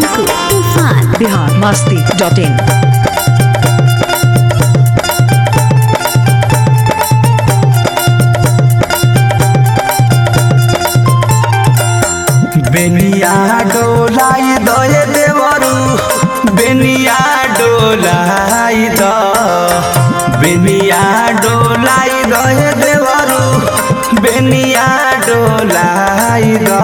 टिंकू तूफान बिहार मस्ती dot in बेनिया डोलाई दये देवरू बेनिया डोलाई द बेनिया डोलाई दये देवरू बेनिया डोलाई द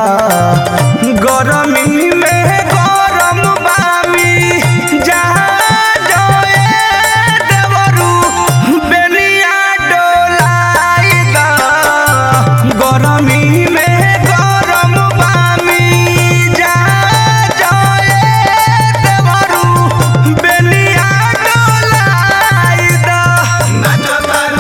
गरमी में गरम बामी जहाँ जोए देवरू बेनिया डोलाई द गरमी में गरम बामी जहाँ जोए देवरू बेनिया डोलाई द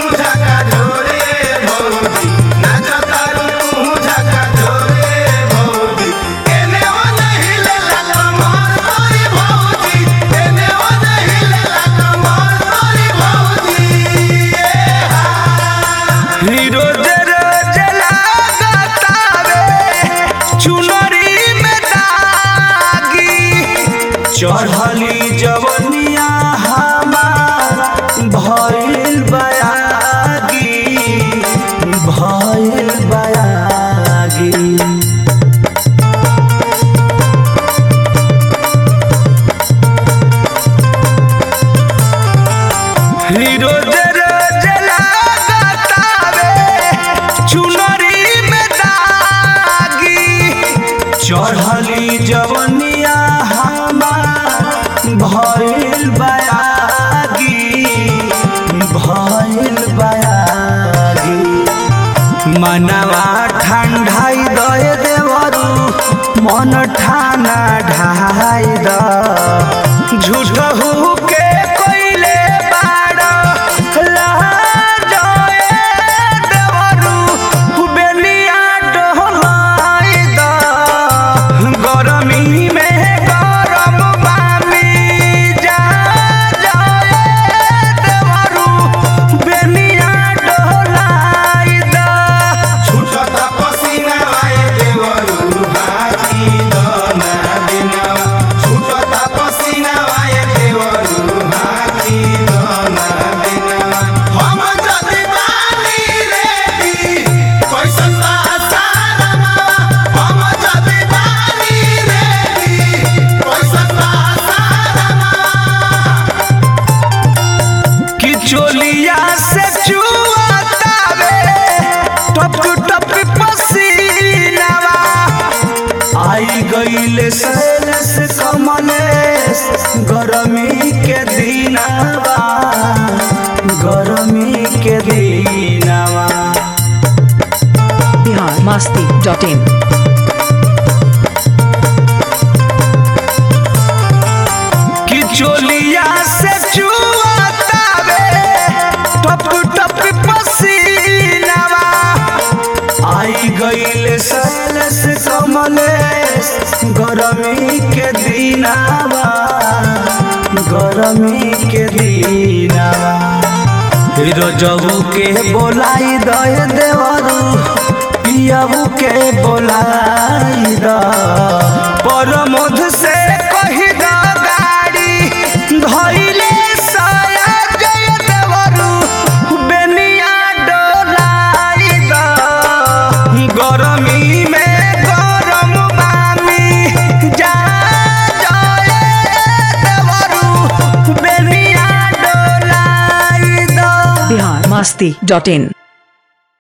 हीरो जरा जला गतावे चुनरी में दागी चढ़ली जवनिया हमार भइल बयागी भइल बयागी हीरो जरा जला गतावे चुनरी में दागी चढ़ली जवनिया हमार भइल बयागी भइल बयागी मनवा ठंडाई दए देवरू मन ठाना ढाई द झूठ के कोइले बाड़ लाजए देवरू बेलिया डोलाई द गरमी में गरम बामी जा जाए देवरू बेलिया डोलाई द कि चोलिया से चुआतावे टप टप पसीनावा आई गईले सैलस कमलेस गरमी के दिनावा गरमी के दिनावा बिहार मस्ती डॉट इन कि चोलिया से चुआतावे टप टप पसीनावा आई गईले सैलस कमलेस गरमी के दिनावा गरमी के दिनावा हीरो जबू के बोलाई दय देवरू पियाबू के बोलाई द परमोध से कही द गाड़ी धइले साया जय देवरू बेनिया डोलाई द गरमी में गरम बामी जा जाए देवरू बेनिया डोलाई द बिहार मस्ती डॉट इन